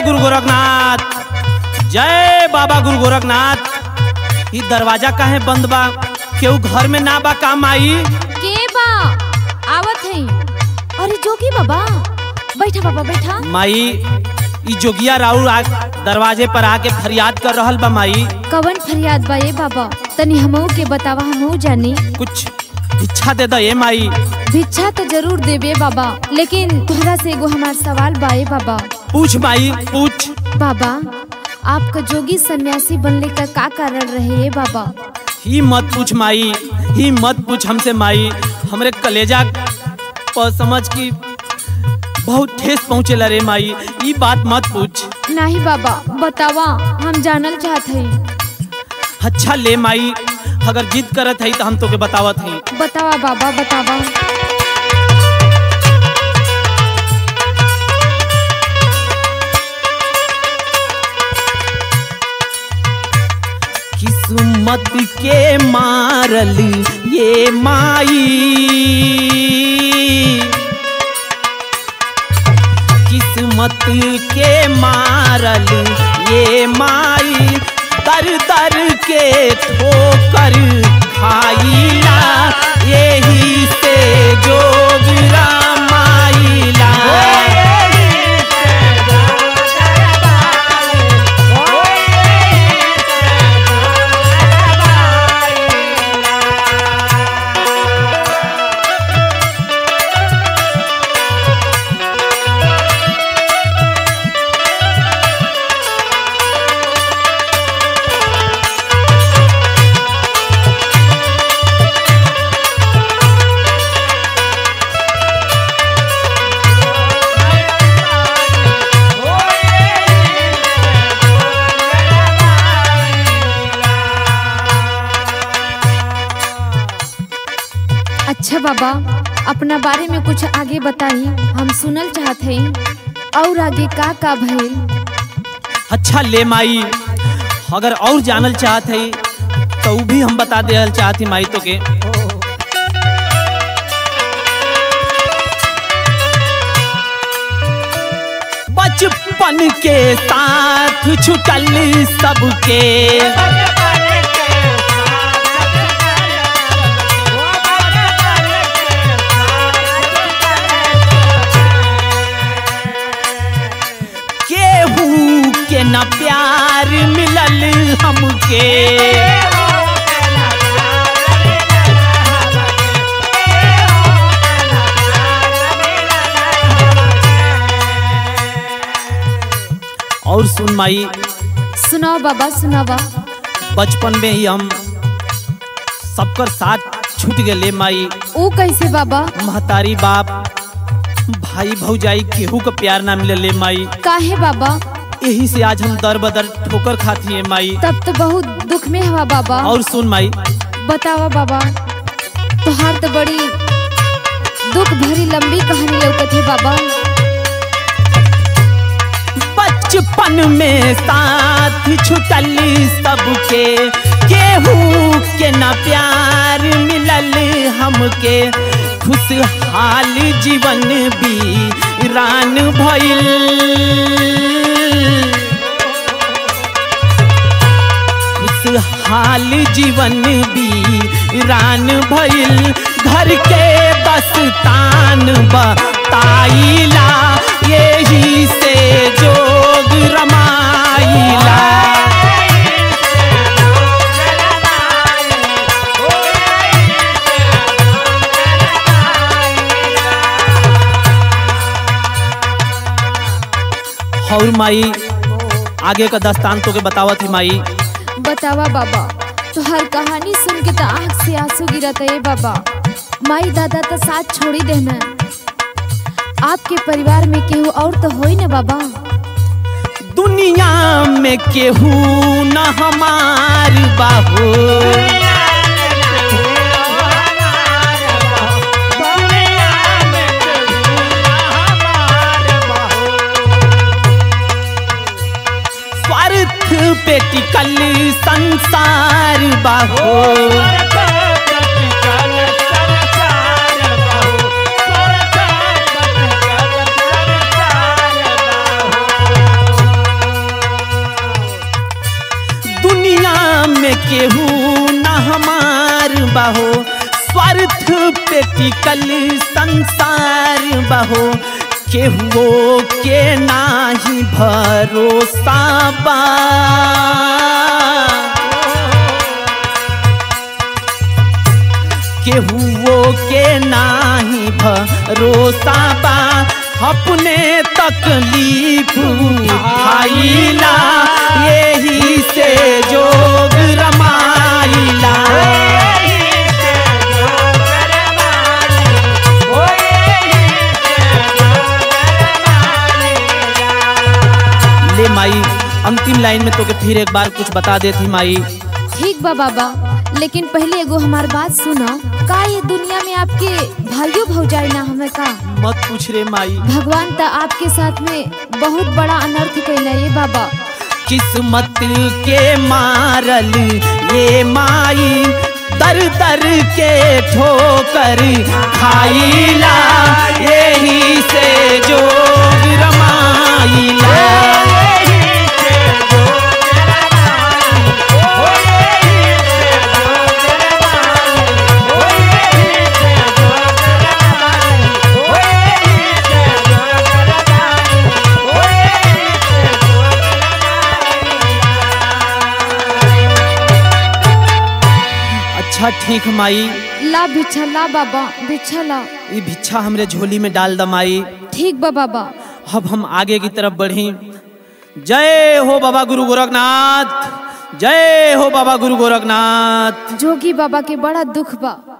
गुरु गोरखनाथ जय बाबा गुरु गोरखनाथ ई दरवाजा काहे बंद बा केहू घर में ना बा काम आई के बा आवत है अरे जोगी बाबा बैठा बाबा बैठा माई ई जोगिया राउर आ, दरवाजे पर आके फरियाद कर रहल बा माई कवन फरियाद बा ये बाबा तनी हमहू के बतावा हमहू जानी कुछ भिक्षा दे दो ए माई भिक्षा तो जरूर देबे बाबा लेकिन तोहरा से एगो हमार सवाल बा ये बाबा पूछ माई पूछ बाबा आपका जोगी सन्यासी बनने का का कारण रहे ये बाबा ही मत पूछ माई ही मत पूछ हमसे माई हमरे कलेजा पर समझ की बहुत ठेस पहुँचे रे माई ई बात मत पूछ नहीं बाबा बतावा हम जानल चाहत हई अच्छा ले माई अगर जिद करत है तो हम तोके बतावत हई बतावा बाबा बतावा किस्मत के मारल ये माई किस्मत के मारल ये माई दर दर के ठोकर खाईला यही से जोग रामाईला अच्छा बाबा अपना बारे में कुछ आगे बताई हम सुनल चाहत हई और आगे का का भइल अच्छा ले माई अगर और जानल चाहत है तो ऊ भी हम बता दे चाहती माई तो के बचपन के साथ छुटल सबके केहू के न प्यार मिलल हमके और सुन माई सुनाओ बाबा सुनावा बचपन में ही हम सबकर साथ छूट गए माई ओ कैसे बाबा महतारी बाप भाई भौजाई केहू का प्यार ना मिले ले माई काहे बाबा यही से आज हम दर बदर ठोकर खाती है माई तब तो बहुत दुख में हवा बाबा और सुन माई बतावा बाबा तोहार तो बड़ी दुख भरी लंबी कहानी लौकत है बाबा बचपन में साथ छुटल सबके केहू के न प्यार मिलल हमके खुशहाल जीवन भी रान भइल खुशहाल जीवन भी रान भइल घर के बस तान बताइला यही से जोग रमाइला और माई आगे का दस्तान तो के बतावत ही माई बतावा बाबा तोहार कहानी सुन के तो आँख से आंसू गिरत है बाबा माई दादा तो साथ छोड़ी देना आपके परिवार में केहू और तो होई ना बाबा दुनिया में केहू न हमार बाहो स्वार्थ पे टिकल संसार बाहो केहू न हमार बहो स्वार्थ पे टिकल संसार बहो केहुओ के नाही भरोसा बा केहुओ के नाही भरोसा बा अपने तकलीफ उठाइला यही से जोग रमाइला ले माई अंतिम लाइन में तोके फिर एक बार कुछ बता देती माई ठीक बा बाबा लेकिन पहले एगो हमार बात सुनो का ये दुनिया में आपके भाइयों भौजाई ना हमें का मत पूछ रे माई भगवान तो आपके साथ में बहुत बड़ा अनर्थ कैला ये बाबा किस्मत के मारल ये माई दर दर के ठोकर खाइला यही से जोग रमाइला अच्छा ठीक माई ला भिक्षा ला बाबा भिक्षा ला ये भिक्षा हमरे झोली में डाल द माई ठीक बा बाबा अब हम आगे की तरफ बढ़ी जय हो बाबा गुरु गोरखनाथ जय हो बाबा गुरु गोरखनाथ जोगी बाबा के बड़ा दुख बा